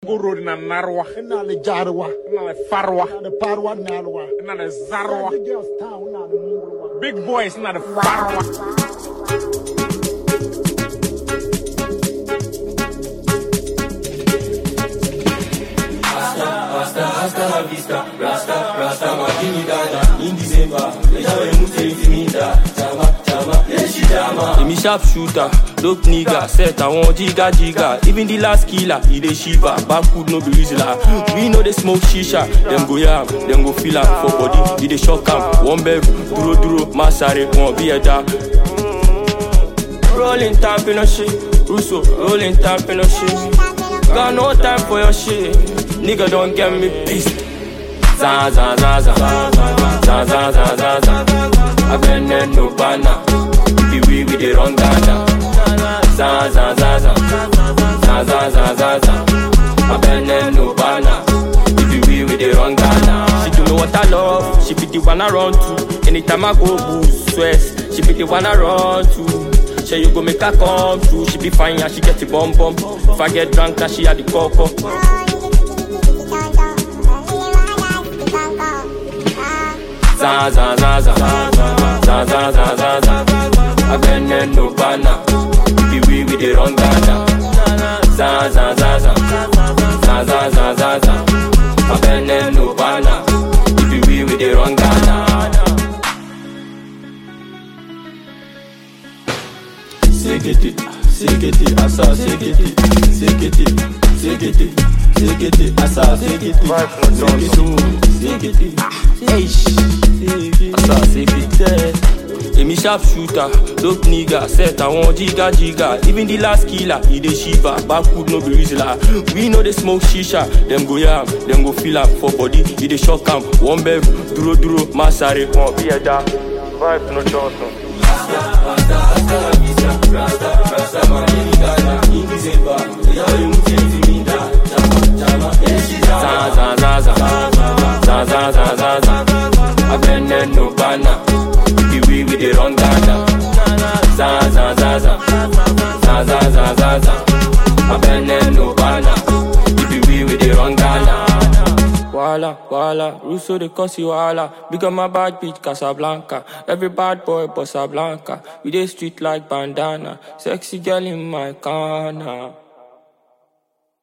Uro na narwa. ina le jarwa Na le farwa. ina le parwa nalwa Na le zarwa. the girls town ina le mungulwa Big boys na the farwa. Emi sharp shooter, dope nigga, set àwọn jiga jiga. Even the last killer, he dey shiver. Backwood no be reasoner. We know they smoke shisha. Them go yam, them go feel am for body. He dey shock am. One bev, duro duro, masare, wọn bí ẹja. Rolling time for no shit. Russo, rolling time for no shit. Got no time for your shit. Nigga don't get me pissed. Za za za za za za za za za. Abene no bana. The way we dey run Ghana. Za za za za za za za za za. Abene no bana. The way we dey run Ghana. She do know what I love. She be the one I run to. Anytime I go boost stress, she be the one I run to. Say you go make her come through. She be fine and she get the bum bum. If I get drunk, then she had the coco. za za za za za za za za za abene no bana the way we dey run Ghana za za za za za za za za za abene no bana the way we dey run Ghana. Segete, segete, asa, segete, segete, segete, segete, asa, segete, segete, segete, asa, segete. Emi sharp shooter, dope nigga, set àwọn jiga jiga. Even the last killer, he dey shiver. Backwood no be reasoner. We know they smoke shisha. Them go yam, them go feel am for body. He dey shock am. One bev, duro duro, masare, wọn bí ẹja. Vibe no johnson. za za za za za za za za za abene no bana the way we dey run Ghana za za za za za za za za za abene no bana the way we dey run Ghana. Wala, wala, Russo they cause you wala. Big on my bad bitch Casablanca. Every bad boy Bossa Blanca. We dey street like bandana. Sexy girl in my corner.